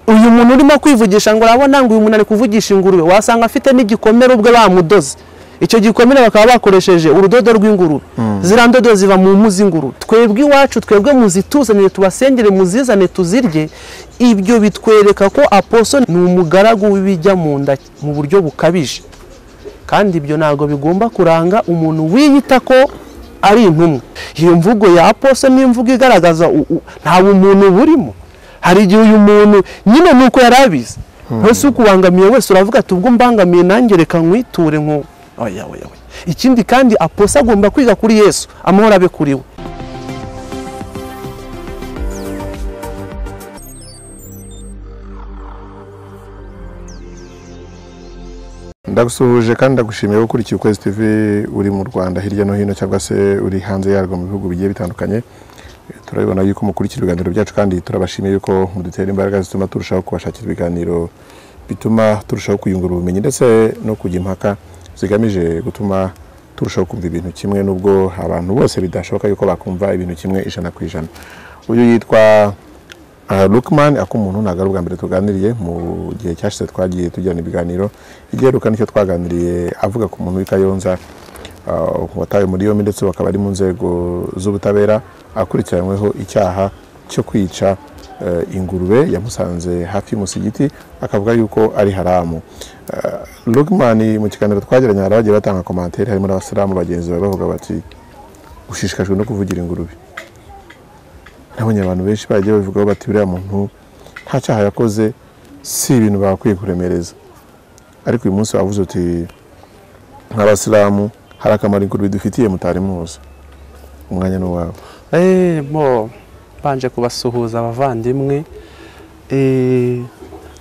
uyu muntu urimo kwivugisha ngo urabona ngo uyu muntu ari kuvugisha ingurube wasanga afite n'igikomere ubwe bamudoze icyo gikomere bakaba bakoresheje urudodo rw'ingurube ziriya ndodo ziva mu mpu z'ingurube twebwe iwacu twebwe muzituzanire tubasengere muzizane tuzirye ibyo bitwereka ko aposo ni umugaragu w'ibijya mu nda mu buryo bukabije kandi ibyo ntabwo bigomba kuranga umuntu wiyita ko ari intumwa iyo mvugo ya aposo ni imvugo igaragaza nta bumuntu burimo hari igihe uyu muntu nyine ni uko yari abizi wese ukubangamiye wese uravuga ati ubwo mbangamiye nanjye reka nkwiture nk'ubu ikindi kandi aposa agomba kwiga kuri yesu amahoro abe kuri we ndagusuhuje kandi ndagushimiye ko ukurikiye ukwezi tv uri mu rwanda hirya no hino cyangwa se uri hanze yarwo mu bihugu bigiye bitandukanye turabibona yuko mukurikira ibiganiro byacu kandi turabashimiye yuko mudutera imbaraga zituma turushaho kubashakira ibiganiro bituma turushaho kuyungura ubumenyi ndetse no kujya impaka zigamije gutuma turushaho kumva ibintu kimwe n'ubwo abantu bose bidashoboka yuko bakumva ibintu kimwe ijana ku ijana uyu yitwa Lukman akumuntu ntabwo ari ubwa mbere tuganiriye mu gihe cyashize twagiye tugirana ibiganiro igiheruka nicyo twaganiriye avuga ku muntu w'i Kayonza watawe muri yombi ndetse bakaba ari mu nzego z'ubutabera akurikiranyweho icyaha cyo kwica ingurube yamusanze hafi y'umusigiti akavuga yuko ari haramu Lugman mu kiganiro twagiranye hari abagiye batanga komantere harimo n'abasilamu bagenzi bawe bavuga bati ushishikajwe no kuvugira ingurube nabonye abantu benshi bagiye babivugaho bati buriya muntu nta cyaha yakoze si ibintu bakwiye kuremereza ariko uyu munsi wavuze uti nk'abasilamu hari akamaro ingurube dufitiye mutari muzi umwanya ni uwawe banje kubasuhuza abavandimwe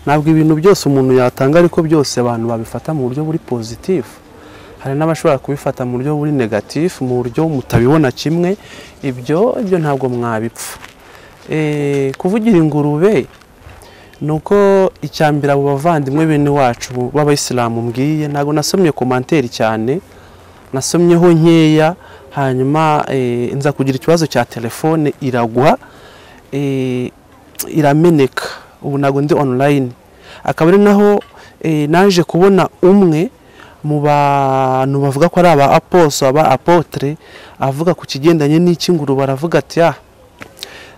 ntabwo ibintu byose umuntu yatanga ariko byose abantu babifata mu buryo buri pozitifu hari n'abashobora kubifata mu buryo buri negatifu mu buryo mutabibona kimwe ibyo ibyo ntabwo mwabipfa kuvugira ingurube ni uko icyambere abo bavandimwe bene wacu b'abayisilamu mbwiye ntabwo nasomye komanteri cyane nasomyeho nkeya hanyuma nza kugira ikibazo cya telefone iragwa irameneka ubu ntabwo ndi online akaba ari naho naje kubona umwe mu bantu bavuga ko ari aba aposo aba apotre avuga ku kigendanye n'ikinguru baravuga ati ah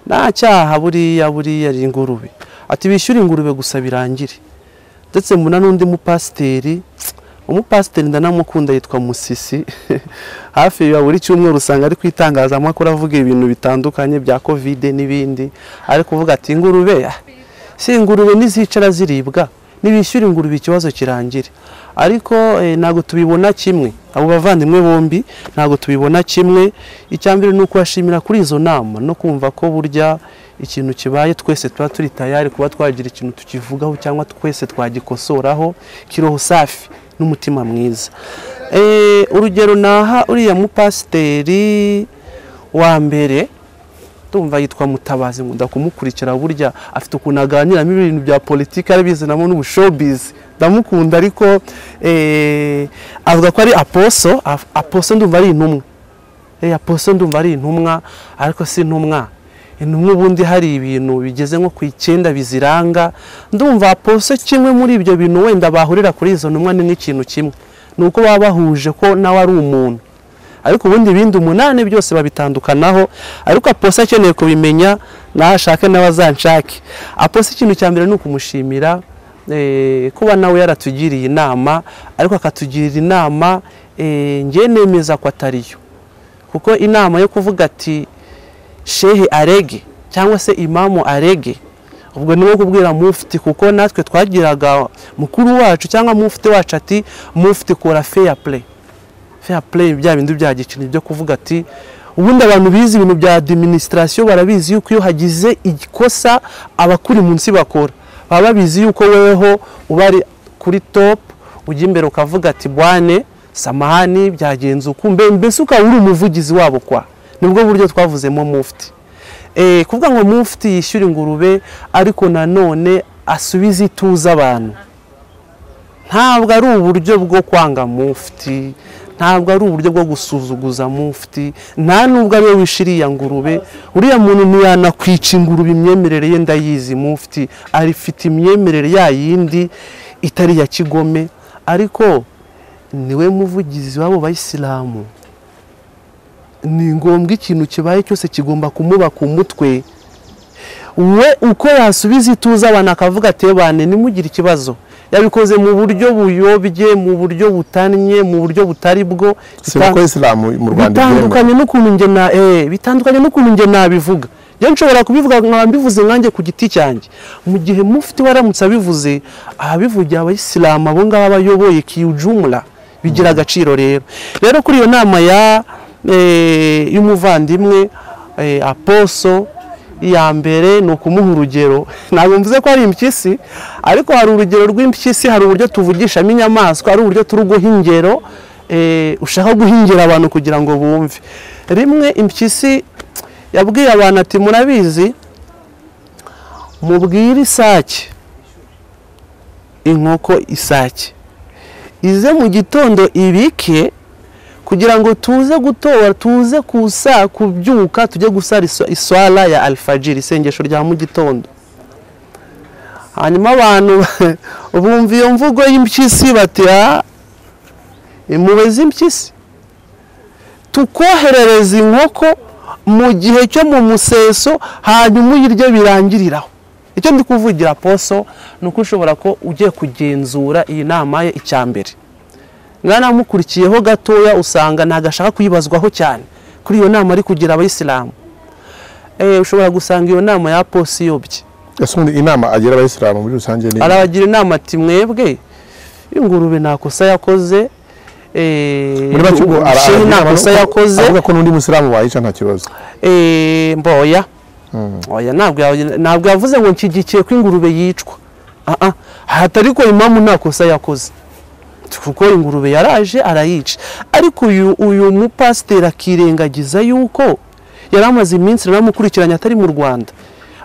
nta cyaha buriya buriya ari ingurube ati bishyura ingurube gusa birangire ndetse mbona n'undi mupasiteri umupasiteri ndanamukunda yitwa musisi hafi ya buri cyumweru usanga ari ku itangazamakuru avuga ibintu bitandukanye bya kovide n'ibindi ari kuvuga ati ingurube si ingurube ntizicara ziribwa ntibishyura ingurube ikibazo kirangire ariko ntabwo tubibona kimwe abo bavandimwe bombi ntabwo tubibona kimwe icyambere ni ukubashimira kuri izo nama no kumva ko burya ikintu kibaye twese tuba turi tayari kuba twagira ikintu tukivugaho cyangwa twese twagikosoraho kiroho safi n'umutima mwiza urugero naha uriya mupasiteri wa mbere tumva yitwa mutabazi nkunda kumukurikira burya afite ukuntu aganiramo ibintu bya politiki arabizinamo n'ubushobizi ndamukunda ariko avuga ko ari aposo aposo ndumva ari intumwa aposo ndumva ari intumwa ariko si intumwa intumwa ubundi hari ibintu bigeze nko ku icyenda biziranga ndumva aposo kimwe muri ibyo bintu wenda bahurira kuri izo ntumwa ni nk'ikintu kimwe ni uko baba bahuje ko nawe ari umuntu ariko ubundi ibindi umunani byose babitandukanaho ariko aposa akeneye kubimenya nashake n'abazanshake aposa ikintu cya mbere ni ukumushimira kuba nawe yaratugiriye inama ariko akatugirira inama ngewe nemeza ko atariyo kuko inama yo kuvuga ati shehe arege cyangwa se imamu arege ubwo ni nko kubwira mufti kuko natwe twagiraga mukuru wacu cyangwa mufti wacu ati mufti kora feya play feya play bya bindi bya gikino byo kuvuga ati ubundi abantu bize ibintu bya administration barabizi yuko iyo hagize igikosa abakuri munsi bakora baba babizi yuko weweho uba ari kuri top ujya imbere ukavuga ati bwane samahani byagenze ukumbe mbese ukaba uri umuvugizi wabo kwa nibwo buryo twavuzemo mufti kuvuga ngo mufti yishyura ingurube ariko nanone asubiza ituze abantu ntabwo ari uburyo bwo kwanga mufti ntabwo ari uburyo bwo gusuzuguza mufti nta nubwo ariwe wishe iriya ngurube uriya muntu ntiyanakwica ingurube imyemerere ye ndayizi mufti afite imyemerere ya yindi itari iya kigome ariko niwe muvugizi w'abo bayisilamu ni ngombwa ikintu kibaye cyose kigomba kumuba ku mutwe we uko yasubiza ituze abantu akavuga atebane nimugire ikibazo yabikoze mu buryo buyobye mu buryo butannye mu buryo butari bwo si uko isilamu mu rwanda ibyemewe bitandukanye n'ukuntu njye na eh bitandukanye n'ukuntu njye nabivuga njye nshobora kubivuga nkaba mbivuze nkanjye ku giti cyanjye mu gihe mufite waramutse abivuze ahabivugiye abayisilamu abo ngabo bayoboye kiyujumura bigira agaciro rero rero kuri iyo nama ya eh, y'umuvandimwe eh, aposo iya mbere ni ukumuha urugero ntabwo mvuze ko hari impyisi ariko hari urugero rw'impyisi hari uburyo tuvugishamo inyamaswa hari uburyo turi guha ingero eh, ushaka guhingera abantu kugira ngo bumve rimwe impyisi yabwiye abantu ati murabizi mubwire isake inkoko isake ize mu gitondo ibike kugira ngo tuze gutora tuze kusa kubyuka tujye gusara iswa- iswara ya alfajiri isengesho rya mu gitondo hanyuma abantu bumva iyo mvugo y'impyisi bati "Ah, impuhwe z'impyisi tukoherereza inkoko mu gihe cyo mu museso hanyuma uyirye birangiriraho icyo ndi kuvugira poso ni uko ushobora ko ugiye kugenzura iyi nama ye icya mbere mwanamukurikiyeho gatoya usanga ntabwo ashaka kuyibazwaho cyane kuri iyo nama ari kugira abayisilamu Eh, ushobora gusanga iyo nama ya posi iyobye ese ubundi inama agira abayisilamu muri rusange ni arabagira inama ati mwebwe ingurube nta kosa yakoze eh, muri make ubwo ara- shehe nta avuga kosa ko- yakoze avuga ko n'undi musilamu wayica nta kibazo eh, mboya Mm. oya ntabwo yawe- ntabwo yavuze ngo nshyigikiye ko ingurube yicwa aha hatari ko imamu nta kosa yakoze kuko ingurube yaraje arayica ariko uyu uyu mupasiteri akirengagiza yuko yari amaze iminsi naramukurikiranye atari mu rwanda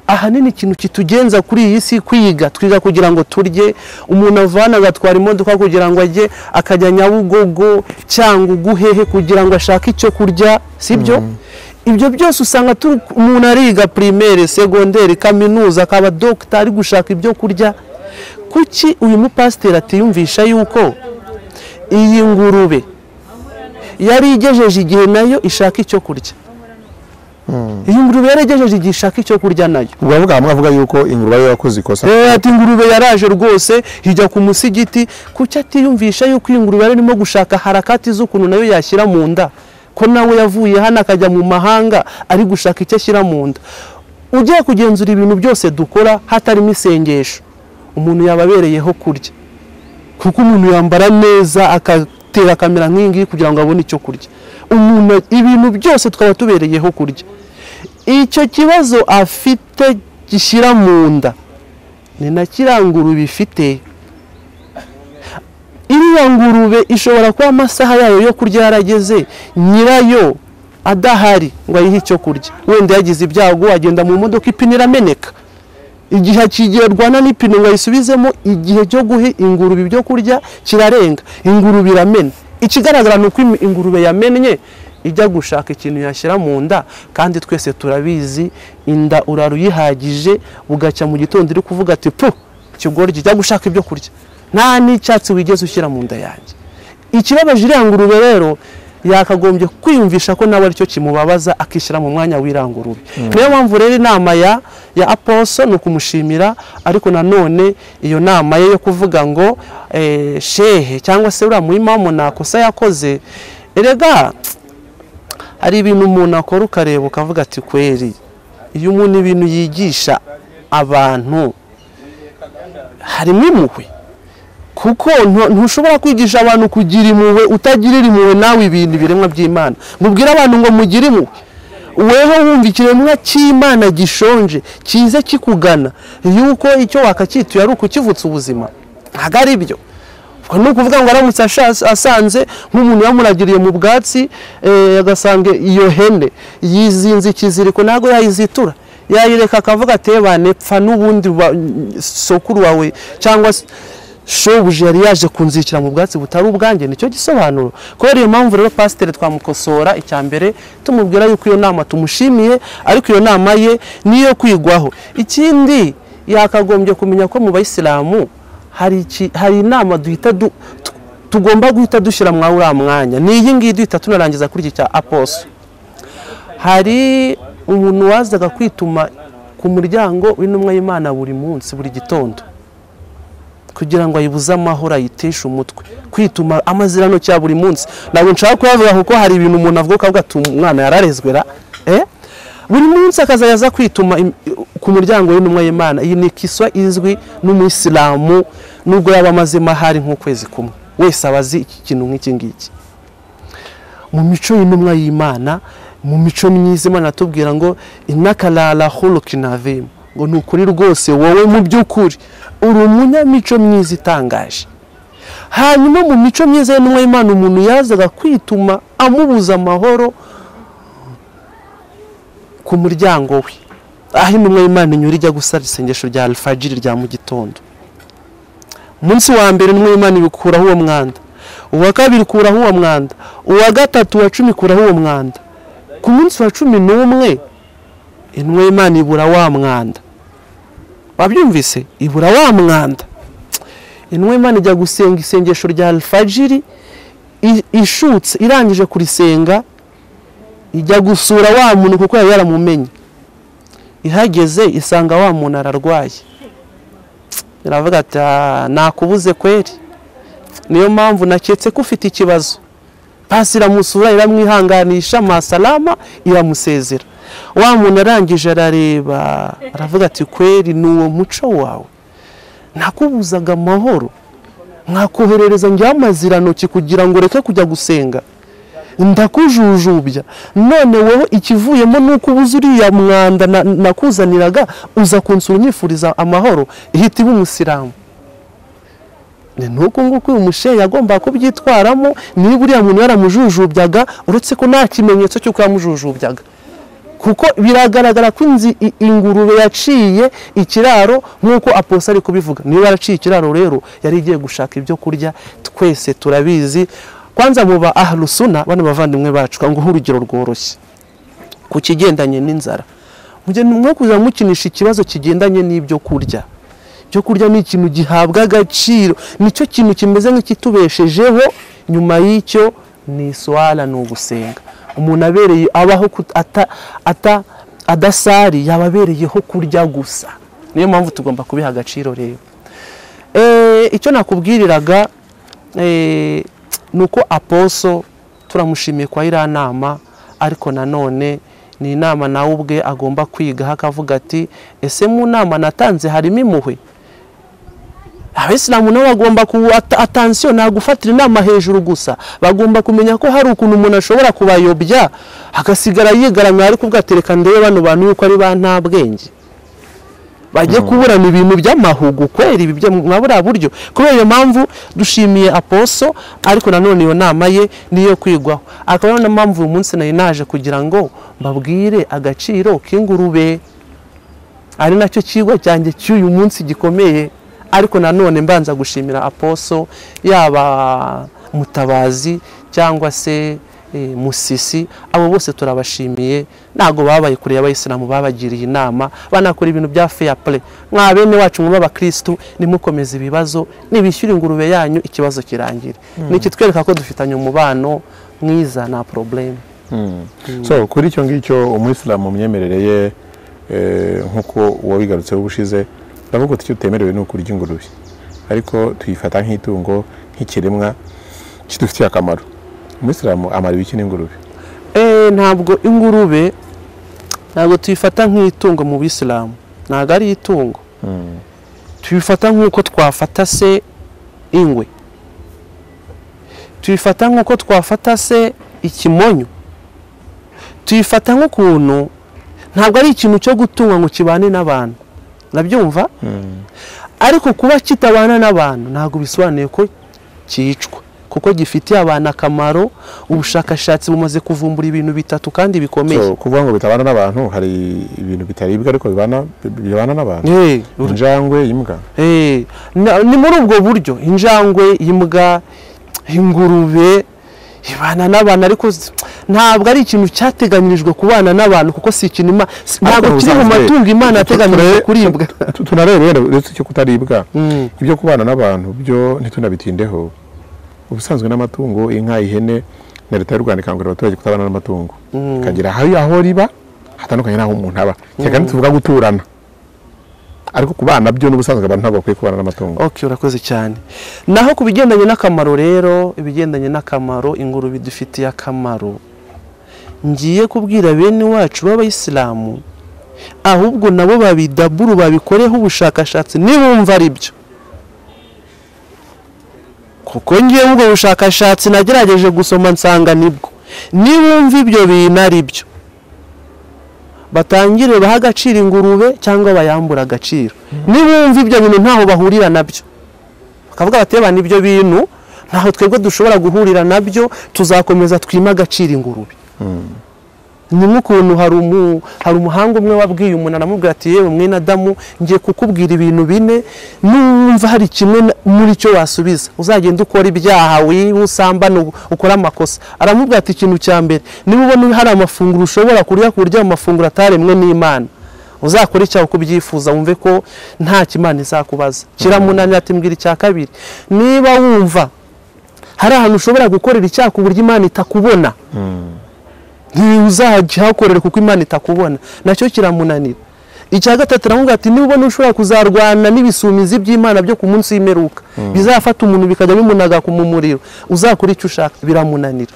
ahanini ikintu kitugenza kuri iyi si kwiga twiga kugira ngo turye umuntu avana agatwara imodoka kugira ngo ajye akajya nyabugogo cyangwa uguhehe kugira ngo ashake icyo kurya sibyo ibyo byose usanga turi umuntu ariga primaire segonderi kaminuza akaba dogita ari gushaka ibyo kurya kuki uyu mupasiteri atiyumvisha yuko iyi ngurube yari igejeje igihe nayo ishaka icyo kurya iyi ngurube yari igejeje igihe ishaka icyo kurya nayo ubwo aravuga mwavuga yuko ingurube ariyo yakoze ikosa Eh, ati ingurube yaraje rwose ijya ku musigiti kuki atiyumvisha yuko iyi ngurube yari irimo gushaka harakati z'ukuntu nayo yashyira mu nda ko nawe yavuye hano akajya mu mahanga ari gushaka icyo ashyira mu nda ugiye kugenzura ibintu byose dukora hatarimo isengesho umuntu yababereyeho kurya kuko umuntu yambara neza agatera kamera nk'iyi ngiyi kugira ngo abone icyo kurya umuntu ibintu byose twaba tubereyeho kurya icyo kibazo afite gishyira mu nda ni na kiriya ngurube ifite iriya ngurube ishobora kuba amasaha yayo yo kurya yarageze nyirayo adahari ngo ayihe icyo kurya wenda yagize ibyago agenda mu modoka ipine irameneka igihe akigerwana n'ipine ngo ayisubizemo igihe cyo guha ingurube ibyo kurya kirarenga ingurube iramena ikigaragara ni uko im- ingurube yamennye ijya gushaka ikintu yashyira mu nda kandi twese turabizi inda urara uyihagije bugacya mu gitondo iri kuvuga ati pu ikigori kijya gushaka ibyo kurya nta n'icyatsi wigeze ushyira mu nda yanjye ikibabaje iriya ngurube rero yakagombye kwiyumvisha ko nawe aricyo kimubabaza akishyira mu mwanya w'iriya ngurube niyo mpamvu rero inama ya ya aposo ni ukumushimira ariko nanone iyo nama ye yo kuvuga ngo eh, shehe cyangwa se uriya muyimamu nta kosa yakoze erega hari ibintu umuntu akora ukareba ukavuga ati kweri iyo umuntu ibintu yigisha abantu harimo impuhwe kuko ntu- ntushobora kwigisha abantu kugira impuhwe utagirira impuhwe nawe ibintu ibiremwa by'imana mubwire abantu ngo mugire impuhwe weho wumva ikiremwa cy'imana gishonje kize kikugana yuko icyo wakacyituye ari ukukivutsa ubuzima ntabwo ari byo ubwo ni ukuvuga ngo aramutse asha- asanze nk'umuntu yamuragiriye mu bwatsi eh, agasanga iyo hene yizinze ikiziriko ntabwo yayizitura yayireka akavuga atebane pfa n'ubundi ba- sokuru wawe cyangwa se shobuja yari yaje kunzikira mu bwatsi butari ubwanjye nicyo gisobanuro kubera iyo mpamvu rero pasiteri twamukosora icya mbere tumubwira yuko iyo nama tumushimiye ariko iyo nama ye niyo kwigwaho ikindi yakagombye kumenya ko mu bayisilamu hari iki- hari inama duhita du- tu- tugomba guhita dushyira mwa uriya mwanya ni iyi ngiyi duhita tunarangiza kuri iki cya aposo hari umuntu wazaga kwituma ku muryango w'intumwa y'imana buri munsi buri gitondo kugira ngo ayibuze amahoro ayiteshe umutwe kwituma amazirano cya buri munsi ntabwo nshaka kuyavuga kuko hari ibintu umuntu avuga ukavuga ati umwana yararezwe ra eh? buri munsi akazajya aza kwituma im- ku muryango w'intumwa y'imana iyi ni kiswa izwi n'umuyisilamu nubwo yaba amaze mahari nk'ukwezi kumwe wese aba azi iki kintu nk'iki ngiki mu mico y'intumwa y'imana mu mico myiza imana atubwira ngo inakarara horokinavemu ngo ni ukuri rwose wowe mu by'ukuri uri umunyamico myiza itangaje hanyuma mu mico myiza y'intumwa y'imana umuntu yazaga kwituma amubuza amahoro ku muryango we aho intumwa y'imana inyura ijya gusara isengesho rya alfajiri rya mu gitondo umunsi wa mbere intumwa y'imana ibikuraho uwo mwanda uwa kabiri ikuraho uwo mwanda uwa gatatu uwa cumi ikuraho uwo mwanda ku munsi wa cumi n'umwe intumwa y'imana ibura wa mwanda wabyumvise ibura wa mwanda intumwa y'imana ijya gusenga isengesho rya alfajiri i- ishutse irangije kurisenga ijya gusura wa muntu kuko yari yaramumenye ihageze isanga wa muntu ararwaye iravuga ati "Ah, nakubuze kweri niyo mpamvu naketse ko ufite ikibazo pasi iramusura iramwihanganisha masalama iramusezera wa muntu arangije arareba aravuga ati kweri ni uwo muco wawe nakubuzaga amahoro mwakoherereza njyaho amazirantoki kugira ngo ureke kujya gusenga ndakujujubya none wowe ikivuyemo ni uko ubuze uriya mwanda na- nakuzaniraga uza kunsura unyifuriza amahoro ihita iba umusilamu ni nuko nguko uyu mushehe yagombaga kubyitwaramo niba uriya muntu yaramujujubyaga uretse ko nta kimenyetso cy'uko yamujujubyaga kuko biragaragara ko inzi i- ingurube yaciye ikiraro nk'uko aposa ari kubivuga niba yaraciye ikiraro rero yari igiye gushaka ibyo kurya twese turabizi kwanza muba aharusuna bano bavandimwe bacu nguhe urugero rworoshye ku kigendanye n'inzara mujye mwo kujya mukinisha ikibazo kigendanye n'ibyo kurya ibyo kurya ni ikintu gihabwa agaciro nicyo kintu kimeze nk'ikitubeshejeho nyuma y'icyo ni iswara ni ugusenga umuntu abereye abaho kut- ata, ata, adasari yaba abereyeho kurya gusa niyo mpamvu tugomba kubiha agaciro rero Eh, icyo nakubwiriraga eh, ni uko aposo turamushimiye kwa iriya nama ariko nanone ni inama nawe ubwe agomba kwigaho akavuga ati ese mu nama natanze harimo impuhwe abisilamu nabo bagomba ku at- atansiyo nta gufatira inama hejuru gusa bagomba kumenya ko hari ukuntu umuntu ashobora kubayobya agasigara yigaramye ariko ubwo atereka ndebe bano bantu yuko ari ba nta bwenge bajye kuburana ibintu by'amahugu kwera ibi byo mwa buriya buryo kubera iyo mpamvu dushimiye aposo ariko nanone iyo nama ye niyo kwigwaho akaba ariyo mpamvu uyu munsi nari naje kugira ngo mbabwire agaciro k'ingurube ari nacyo kigwa cyanjye cy'uyu munsi gikomeye ariko nanone mbanza gushimira aposo yaba mutabazi cyangwa se eh, musisi abo bose turabashimiye ntabwo babaye kure y'abayisilamu babagiriye inama banakora ibintu bya fair play mwa bene wacu mwaba abakirisitu nimukomeza ibibazo nibishyura ingurube yanyu ikibazo kirangire ni ikitwereka ko dufitanye umubano mwiza nta probleme Mm. so kuri icyo ngicyo umuyisilamu mu myemerere ye eh, nk'uko wabigarutseho ubushize ndavuga icyo utemerewe ni ukurya ingurube ariko tuyifata nk'itungo nk'ikiremwa kidufitiye akamaro umuyisilamu amara ibiki n'ingurube Eh, ntabwo ingurube ntabwo tuyifata nk'itungo mu bisilamu ntabwo ari itungo Mm. tuyifata nk'uko twafata se ingwe tuyifata nk'uko twafata se ikimonyo tuyifata nk'ukuntu ntabwo ari ikintu cyo gutungwa ngo kibane n'abantu nabyumva Mm. ariko kuba kitabana n'abantu ntabwo bisobanuye ko cyicwa kuko gifitiye abantu akamaro ubushakashatsi bumaze kuvumbura ibintu bitatu kandi bikomeye So, kuvuga ngo bitabana n'abantu hari ibintu bitaribwa ariko bibana bibana n'abantu Eh, ur- injangwe imbwa eh, na- ni muri ubwo buryo injangwe imbwa ingurube ibana n'abantu ariko s- ntabwo ari ikintu cyateganyirijwe kubana n'abantu kuko si ikintu Ima- s- ntabwo Ariko kiri mu ubusanzwe, matungo imana tu- yateganyirijwe ture- kuribwa tu- tunarebe wenda uretse icyo kutaribwa Mm. ibyo kubana n'abantu byo ntitunabitindeho ubusanzwe n'amatungo inka ihene na leta y'u rwanda ikangurira abaturage kutabana n'amatungo ikagira aho aho riba hatandukanye n'aho umuntu aba cyane tuvuga guturana ariko kubana byo n'ubusanzwe abantu ntabwo bakwiye kubana n'amatungo ok urakoze cyane naho ku bigendanye n'akamaro rero ibigendanye n'akamaro ingurube idufitiye akamaro ngiye kubwira bene wacu b'abayisilamu ahubwo nabo babidaburu babikoreho ubushakashatsi nibumva ari byo kuko ngewe ubwo bushakashatsi nagerageje gusoma nsanga nibwo nibumva ibyo bintu ari byo batangire baha agaciro ingurube cyangwa bayambura agaciro nibumva ibyo bintu ntaho bahurira nabyo bakavuga bati "Eba, nibyo bintu ntaho twebwe dushobora guhurira nabyo tuzakomeza twime agaciro ingurube ni nk'ukuntu hari umu- hari umuhanga umwe wabwiye umuntu aramubwira ati yewe mwene adamu ngiye kukubwira ibintu bine numva hari kimwe na- muri cyo wasubiza uzagenda ukora ibyaha wiba usambana u- ukore amakosa aramubwira ati ikintu cya mbere niba ubona hari amafunguro ushobora kurya ku buryo ayo mafunguro ataremwe n'imana uzakore icyaha uko ubyifuza wumve ko nta kimana izakubaza kiramunanira ati mbwira icya kabiri niba wumva hari ahantu ushobora gukorera icyaha ku buryo imana itakubona ntiwuzahakorera kuko imana itakubona nacyo kiramunanira icya gatatu aramubwira ati niba ubona ushobora kuzarwana n'ibisumizi by'imana byo ku munsi w'imperuka bizafata umuntu bikajya bimunaga mu muriro uzakora icyo ushaka biramunanira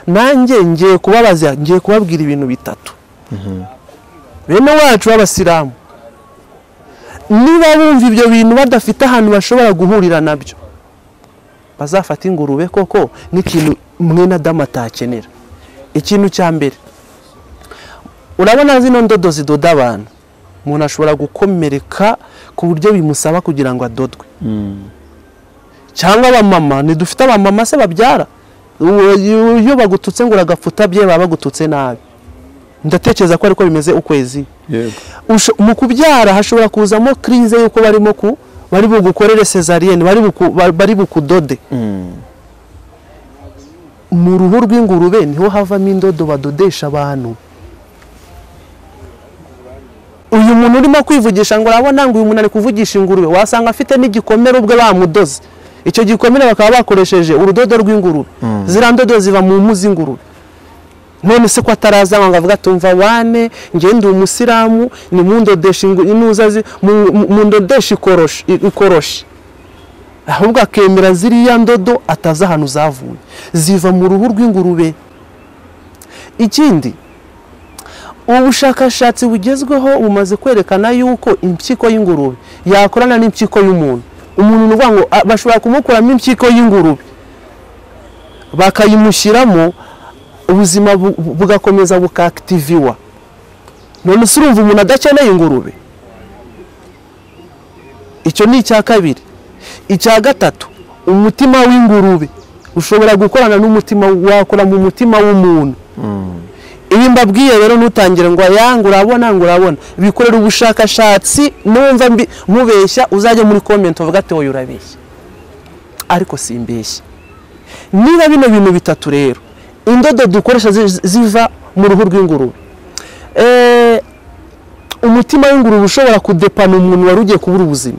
nanjye ngiye kubabaza ngiye kubabwira ibintu bitatu bene wacu b'abasilamu niba bumva ibyo bintu badafite ahantu bashobora guhurira nabyo bazafata ingurube koko n'ikintu mwene adamu atakenera ikintu cya mbere urabona zino ndodo zidoda abantu umuntu ashobora gukomereka ku buryo bimusaba kugira ngo adodwe cyangwa abamama ntidufite abamama se babyara Uwo- iyo bagututse ngo uragapfuta bye baba bagututse nabi ndatekereza ko ariko bimeze ukwezi yego Usho- mu kubyara hashobora kuzamo kirize y'uko barimo ku bari bugukorere sezariyeni bari buku- bari bukudode mu ruhu rw'ingurube niho havamo indodo badodesha abantu uyu muntu urimo kwivugisha ngo urabona ngo uyu muntu ari kuvugisha ingurube wasanga afite n'igikomere ubwe bamudoze icyo gikomere bakaba bakoresheje urudodo rw'ingurube ziriya ndodo ziva mu mpu z'ingurube none se ko atarazanywa ngo avuga ati umva wane njye ndi umusiramu ni mundodesha ingu- inuza zi- mu- mu- mundodesha ikoroshi ikoroshi ahubwo akemera ziriya ndodo atazi ahantu zavuye ziva mu ruhu rw'ingurube ikindi ubushakashatsi bugezweho bumaze kwerekana yuko impyiko y'ingurube yakorana n'impyiko y'umuntu umuntu ni ukuvuga ngo "Ah, bashobora kumukuramo impyiko y'ingurube bakayimushyiramo ubuzima bu- bu- bugakomeza bukakitiviwa none se urumva umuntu adakeneye ingurube icyo ni icya kabiri icya gatatu umutima w'ingurube ushobora gukorana n'umutima wakora mu mutima w'umuntu ibi mbabwiye rero ntutangire ngo aya ngo urabona ngo urabona bikorera ubushakashatsi numva mbi- mubeshya uzajya muri komenti uvuga ati wowe urabeshya ariko simbeshya niba bino bintu bitatu rero indodo dukoresha zi- ziva mu ruhu rw'ingurube Eh, umutima w'ingurube ushobora kudepana umuntu wari ugiye kubura ubuzima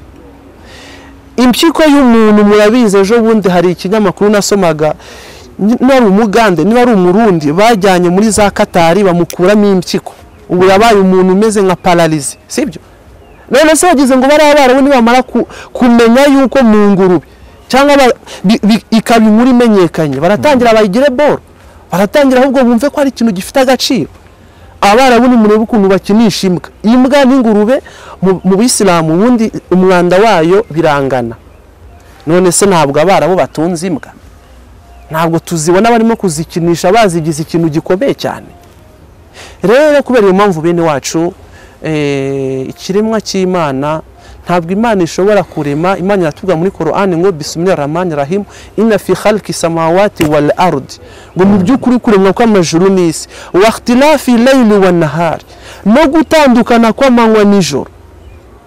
impyiko y'umuntu murabizi ejo bundi hari ikinyamakuru nasomaga niba ari umugande niba ari umurundi bajyanye muri za katari bamukuramo impyiko ubu yabaye umuntu umeze nka pararize sibyo none se wagize ngo bariya barabu nibamara ku- kumenya yuko mu ngurube cyangwa ba- bi- bi- ikaba inkuru imenyekanye baratangira bayigire boro baratangira ahubwo bumve ko hari ikintu gifite agaciro abarabu nimurebe ukuntu bakinisha imbwa imbwa n'ingurube mu- mu bisilamu ubundi umwanda wayo birangana none se ntabwo abarabu batunze imbwa ntabwo tuzibona barimo kuzikinisha bazigize ikintu gikomeye cyane rero kubera iyo mpamvu bene wacu eh, ikiremwa cy'imana ntabwo imana ishobora kurema imana iratubwira muri korani ngo bisumira ramani rahimu ina fi halki samawati wal arudi ngo mu by'ukuri kuremwa kw'amajuru n'isi wakitirafi leyili wa nahari no gutandukana kw'amanywa n'ijoro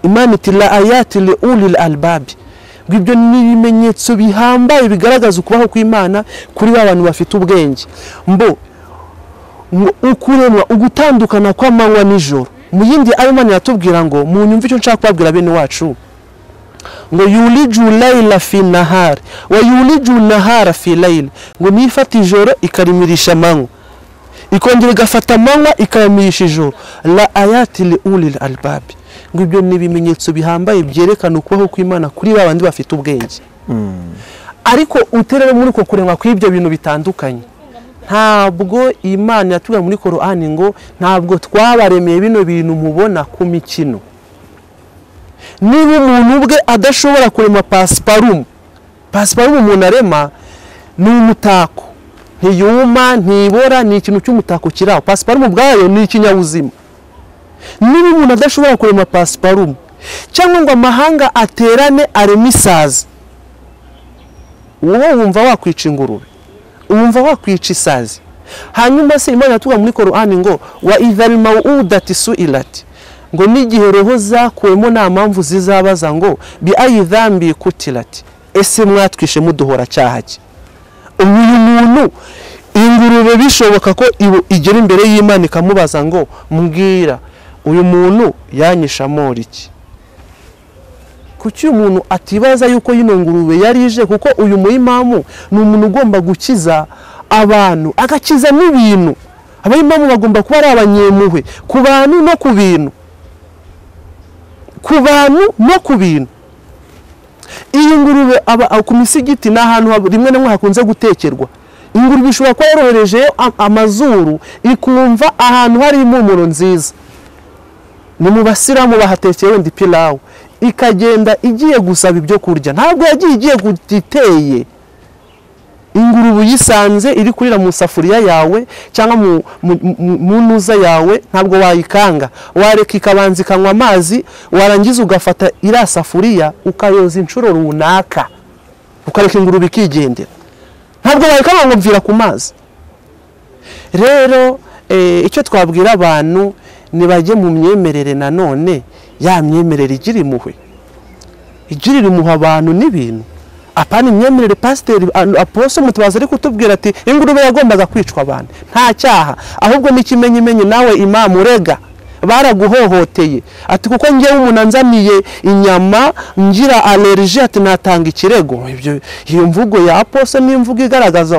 imana iti la ayati li ulil albabi ngo ibyo ni ibimenyetso bihambaye bigaragaza ukubaho kw'imana kuri ba bantu bafite ubwenge mbo ngo ukuremwa ugutandukana kw'amanywa n'ijoro mu yindi ayo imana iratubwira ngo mu nyumva icyo nshaka kubabwira bene wacu ngo yuliju layila fi nahari wa yuliju nahara fi layila ngo niyo ifata ijoro ikarimirisha amanywa ikongera igafata amanywa ikayamirisha ijoro la ayati li ulil albabi ngo ibyo ni ibimenyetso bihambaye byerekana ukubaho kw'imana kuri ba bandi bafite ubwenge ariko uterere muri uko kuremwa kw'ibyo bintu bitandukanye ntabwo imana yatubwira muri korani ngo ntabwo twabaremeye bino bintu mubona ku mikino niba umuntu ubwe adashobora kurema pasiparumu pasiparumu umuntu arema ni umutako ntiyuma ntibora ni ikintu cy'umutako kiri aho pasiparumu ubwayo ni ikinyabuzima niba umuntu adashobora kurema pasiparumu cyangwa ngo amahanga aterane areme isazi wowe wumva wakwica ingurube wumva wakwica isazi hanyuma se imana iratuvuga muri korani ngo wa idari mawudati su irati ngo n'igihe roho zakuwemo nta mpamvu zizabaza ngo bi ayidhambi kutirati ese mwatwishe muduhora cyaha cye ubu uyu muntu ingurube bishoboka ko igera imbere y'imana ikamubaza ngo mbwira uyu muntu yanyisha amora iki kuki uyu muntu atibaza yuko yino ngurube yari ije kuko uyu muyimamu ni umuntu ugomba gukiza abantu agakiza n'ibintu abayimamu bagomba kuba ari abanyemuhwe ku bantu no ku bintu ku bantu no ku bintu iyi ngurube aba ku misigiti ni ahantu rimwe na rimwe hakunze gutekerwa ingurube ishobora kuba yorohereje amazuru ikumva ahantu hari impumuro nziza ni mu basiramu bahatekeye wenda ipilawu ikagenda igiye gusaba ibyo kurya ntabwo yagiye igiye iteye ingurube uyisanze iri kurira mu safuriya yawe cyangwa mu ntuza yawe ntabwo wayikanga wareka ikabanza ikanywa amazi warangiza ugafata iriya safuriya ukayoza inshuro runaka ukareka ingurube ikigendera ntabwo wayikanga ngo mvira ku mazi rero icyo twabwira abantu ntibajye mu myemerere nanone ya myemerere igira impuhwe igirira impuhwe abantu n'ibintu apana imyemerere pasiteri apose mutabazi ari kutubwira ati ingurube yagombaga kwicwa abantu nta cyaha ahubwo n'ikimenyimenyi nawe imamu urega baraguhohoteye ati kuko ngewe umuntu anzaniye inyama ngira alerije ati natanga ikirego iyo mvugo ya apose ni imvugo igaragaza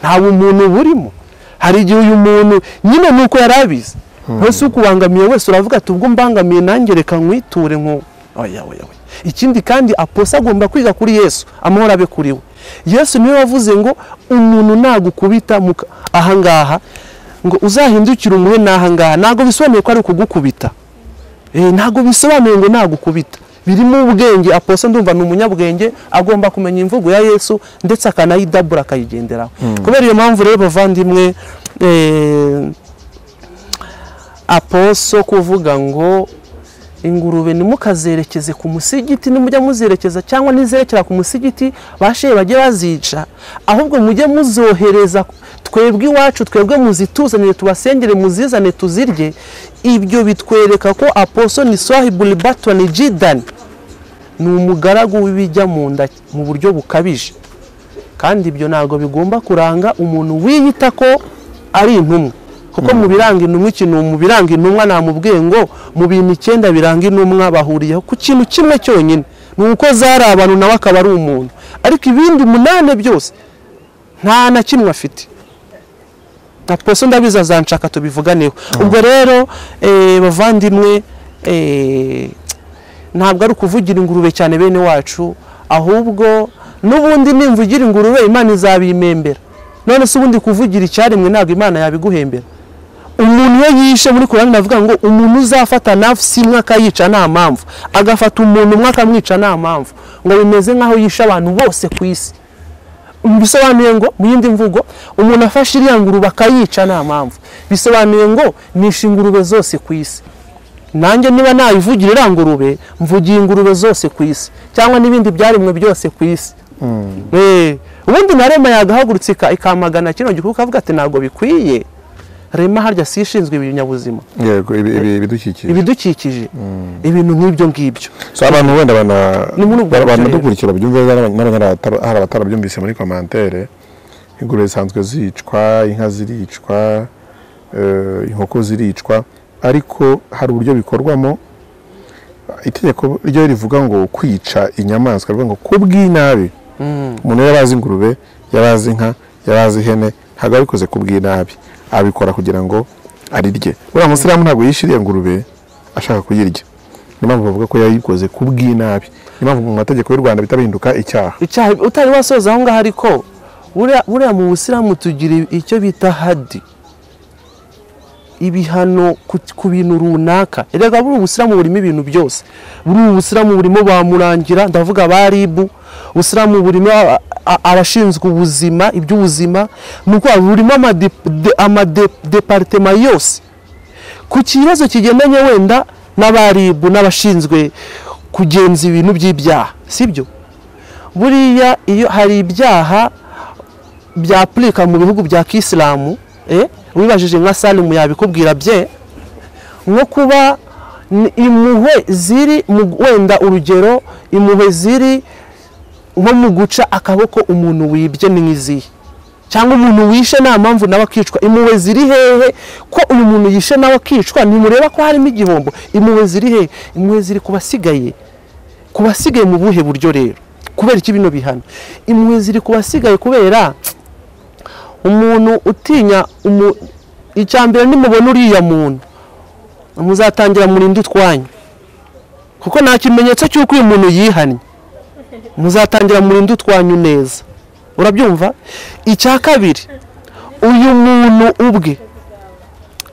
nta bumuntu burimo hari igihe uyu muntu nyine ni uko yari abizi ntose ukubangamiye wese uravuga ati ubwo mbangamiye nanjye reka nkwiture nko oya oya oya ikindi kandi aposa agomba kwiga kuri yesu amahoro abe kuri we yesu niwe wavuze ngo umuntu nagukubita ahangaha ngo uzahindukire umuhe n'ahangaha ntabwo bisobanuye ko ari ukugukubita ntabwo bisobanuye ngo nagukubita birimo ubwenge aposa ndumva ni umunyabwenge agomba kumenya imvugo ya yesu ndetse akanayidabura akayigenderaho kubera iyo mpamvu rero bavandimwe aposo kuvuga ngo ingurube ntimukazerekeze ku musigiti nimujya muzerekeza cyangwa nizerekera ku musigiti bashehe bajye bazica ahubwo mujye muzohereza twebwe iwacu twebwe muzituzanire tubasengere muzizane tuzirye ibyo bitwereka ko aposo ni swahiburi batoni jidani ni umugaragu w'ibijya mu nda mu buryo bukabije kandi ibyo ntabwo bigomba kuranga umuntu wiyita ko ari intumwa kuko mu biranga intumwa ikintu mu biranga intumwa namubwiye ngo mu bintu icyenda biranga intumwa bahuriyeho ku kintu kimwe cyonyine ni uko zari abantu nawe akaba ari umuntu ariko ibindi umunani byose nta na kimwe afite na poso ndabizi azanshaka tubivuganeho ubwo rero bavandimwe ntabwo ari ukuvugira ingurube cyane bene wacu ahubwo n'ubundi nimvugira ingurube imana izabimembera none se ubundi kuvugira icyaremwe ntabwo imana yabiguhembera umuntu iyo yishe muri korani navuga ngo umuntu uzafata nafsi imwe akayica nta mpamvu agafata umuntu umwe akamwica nta mpamvu ngo bimeze nk'aho yishe abantu bose ku isi bisobanuye ngo mu yindi mvugo umuntu afashe iriya ngurube akayica nta mpamvu bisobanuye ngo nishe ingurube zose ku isi nanjye niba nayivugira iriya ngurube mvugiye ingurube zose ku isi cyangwa n'ibindi byaremwe byose ku isi Eh, ubundi na rema yagahagurutse ika- ikamagana kino gikuba ukavuga ati ntabwo bikwiye rema harya si ishinzwe ibinyabuzima yego ibi- ibi- ibidukikije ibidukikije ibintu nk'ibyo ngibyo So, abantu wenda Ni muri ubwo bana- buryo rero. banadukurikira babyumve n'aba- n'abatara- hari abatarabyumvise muri komantere ingurube zisanzwe zicwa inka ziricwa eh, inkoko ziricwa ariko hari uburyo bikorwamo itegeko ryo rivuga ngo kwica inyamaswa rivuga ngo ku bw'inabi umuntu yari azi ingurube yari azi inka yari azi ihene ntabwo abikoze ku bw'inabi abikora kugira ngo arirye buriya musiramu ntabwo yishiriye ingurube ashaka kuyirya niyo mpamvu bavuga ko yayikoze ku bw'inabi niyo mpamvu mu mategeko y'u rwanda bihita bihinduka icyaha icyaha utari wasoza aho ngaho ariko buriya- buriya mu busilamu tugira icyo bita hadi ibihano ku, ku bintu runaka erega buri ubusilamu burimo ibintu byose buri ubusilamu burimo ba murangira ndavuga ba ribu ubusilamu burimo a- a- abashinzwe ubuzima iby'ubuzima ni ukuvuga burimo amadeparitema yose ku kibazo kigendanye wenda n'abaribu n'abashinzwe kugenza ibintu by'ibyaha sibyo buriya iyo hari ibyaha byapurika mu bihugu bya kisilamu eh, wibajije nka salimu yabikubwira bye nko kuba ni- impuhwe ziri mu- wenda urugero impuhwe ziri nko mu guca akaboko umuntu wibye ni nk'izihe cyangwa umuntu wishe nta mpamvu nawe akicwa impuhwe ziri hehe ko uyu muntu yishe nawe akicwa ntimureba ko harimo igihombo impuhwe ziri hehe impuhwe ziri ku basigaye ku basigaye mu buhe buryo rero kubera iki bino bihano impuhwe ziri ku basigaye kubera umuntu utinya umu icya mbere nimubona uriya muntu muzatangira murinde utwanyu kuko nta kimenyetso cy'uko uyu muntu yihannye muzatangira murinde utwanyu neza urabyumva icya kabiri uyu muntu ubwe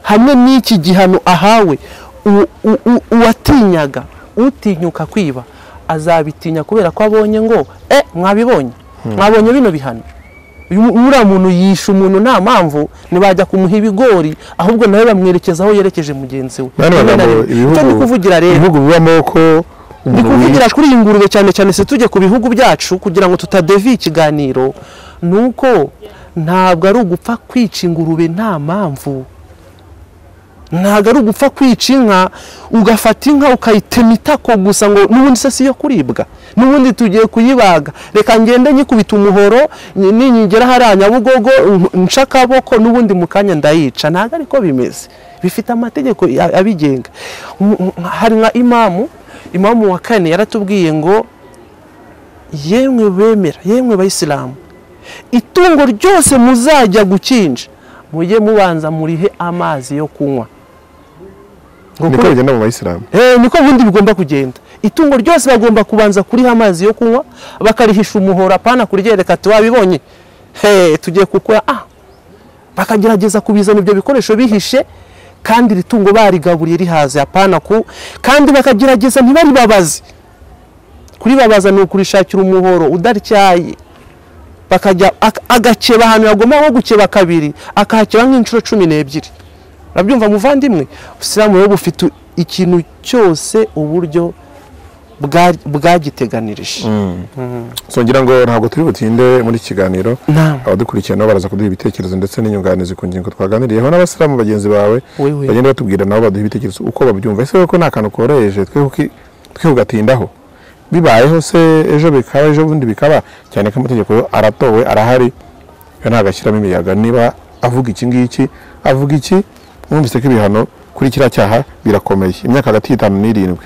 hamwe n'iki gihano ahawe u- u- u- uwatinyaga utinyuka kwiba azabitinya kubera ko abonye ngo e mwabibonye mwabonye bino bihano Uyu- uriya muntu yisha umuntu nta mpamvu ntibajya kumuha ibigori ahubwo nawe bamwerekeza aho yerekeje mugenzi we Bano Rimwe na bavuga ngo rimwe. Icyo ndi kuvugira rero ibihugu bibamo ko ndi umuntu kuvugira kuri iyi ngurube cyane cyane si tujye ku bihugu byacu kugira ngo tutadeva ikiganiro ni uko ntabwo ari ugupfa kwica ingurube nta mpamvu ntabwo ari ugupfa kwica inka ugafata inka ukayitema itako gusa ngo n'ubundi se si yo kuribwa n'ubundi tugiye kuyibaga reka ngende nyikubita umuhoro ni- ninyigera hariya nyabugogo nc- nce akaboko n'ubundi mu kanya ndayica ntabwo ariko bimeze bifite amategeko ya- abigenga M- m- hari nka imamu imamu wa kane yaratubwiye ngo yemwe bemera yemwe bayisilamu itungo ryose muzajya gukinja mujye mubanza murihe amazi yo kunywa Ngo niko kubera- bigenda mu bayisilamu Eh, niko ubundi bigomba kugenda itungo ryose bagomba kubanza kuriha amazi yo kunywa bakarihisha umuhoro apana kuryereka ati wabibonye he tugiye kukora ah bakagerageza kubizana ibyo bikoresho bihishe kandi iri tungo barigaburiye rihaze apana ku kandi bakagerageza ntibaribabaze kuribabaza ni ukurishakira umuhoro udarityaye bakajya ak- agakeba ahantu yagomba nko gukeba kabiri akahakeba nk'inshuro cumi n'ebyiri urabyumva muvandimwe usilamu rero bufite ikintu cyose uburyo bwa- bwagiteganirije so ngira ngo ntabwo turi butinde muri iki kiganiro Naam. abadukurikiye nabo baraza kuduha ibitekerezo ndetse n'inyunganizi ku ngingo twaganiriyeho n'abasilamu bagenzi bawe Wewe. bagenda batubwira nabo baduha ibitekerezo uko babyumva ese ko nta kantu koroheje twe kuki- twe kugatindaho bibayeho se ejo bikaba ejo bundi bikaba cyane ko amategeko yo aratowe arahari yo ntagashyiramo imiyaga niba avuga iki ngiki avuga iki mwumvise ko ibihano kuri kiriya cyaha birakomeye imyaka hagati y'itanu n'irindwi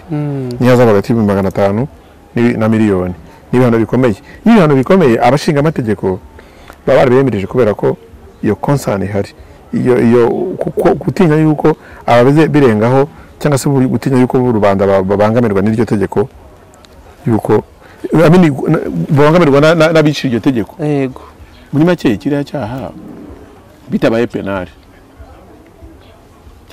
n'ihazabu hagati y'ibihumbi magana atanu n'ibi- na miliyoni n'ibihano bikomeye iyo ibihano bikomeye abashinga amategeko baba barabiyemereje kubera ko iyo konsani ihari iyo iyo kuko- gutinya yuko ababize birengaho cyangwa se buri- gutinya yuko rubanda babangamirwa n'iryo tegeko yuko I mean, na- babangamirwa na- na- n'abicira iryo tegeko yego muri make kiriya cyaha bitabaye penali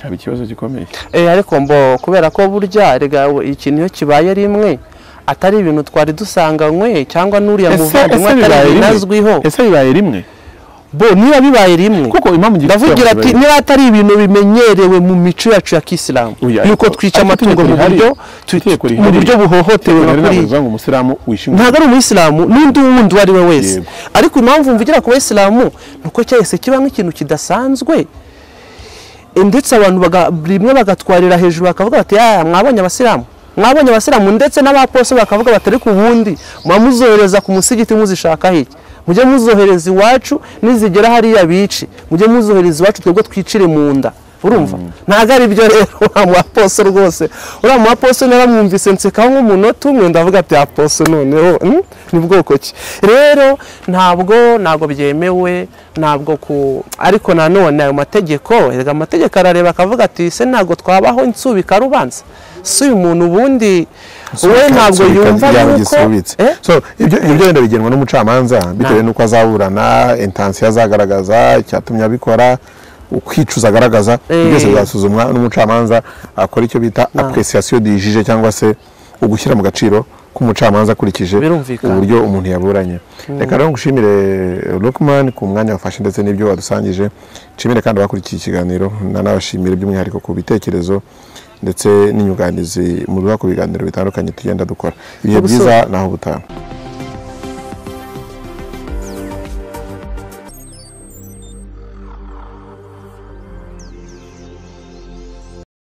cyaba ikibazo gikomeye Eh, ariko mbo kubera ko burya rega we, ikintu iyo kibaye rimwe atari ibintu twari dusanganywe cyangwa n'uriya Ese- muvandimwe ese bibaye atari rimwe? binazwiho ese bibaye rimwe bo niba bibaye rimwe kuko impamvu ngifite ndavugira ati niba atari ibintu bimenyerewe mu mico yacu ya kisilamu Oya, yuko ariko- twica ariko amatungo itegeko mu rihari- buryo tu- itegeko tu- mu rihari- buryo buhohotewe ntabwo bukuriye navuga ngo umusilamu wishinga ntabwo ari umuyisilamu n'undi wundi uwo ari we wese Yego. ariko impamvu mvugira ku bayisilamu ni uko cyahise kibamo ikintu kidasanzwe E, ndetse abantu baga- rimwe bagatwarira hejuru bakavuga bati yaya mwabonye abasilamu mwabonye abasilamu ndetse n'abaposo bakavuga bati ariko ubundi muba muzohereza ku musigiti muzishaka hiki mujye muzohereza iwacu nizigera hariya bici mujye muzohereza iwacu twebwe twicire mu nda urumva ntabwo ari byo rero uriya mwaposo rwose uriya mwaposo naramwumvise nsekaho nk'umunota umwe ndavuga ati aposo noneho hmm? ni bwoko ki rero ntabwo ntabwo byemewe ntabwo ku ariko nanone ayo mategeko erega amategeko arareba akavuga ati se ntabwo twabaho insubika rubanza si uyu muntu ubundi we ntabwo yumva yuko Eh? so ibyo ibyo wenda bigenwa n'umucamanza bitewe n'uko azaburana intansiyo azagaragaza icyatumye abikora ukwicuza agaragaza Eh. byose bizasuzumwa n'umucamanza akora icyo bita appréciation du juge cyangwa se ugushyira mu gaciro k'umucamanza akurikije Birumvikana. uburyo umuntu yaburanye reka rero ngushimire Lukman ku mwanya wafashe ndetse n'ibyo wadusangije nshimire kandi abakurikiye ikiganiro nanabashimire by'umwihariko ku bitekerezo ndetse n'inyunganizi muduha ku biganiro bitandukanye tugenda dukora ibihe Ubusore. byiza naho ubutaha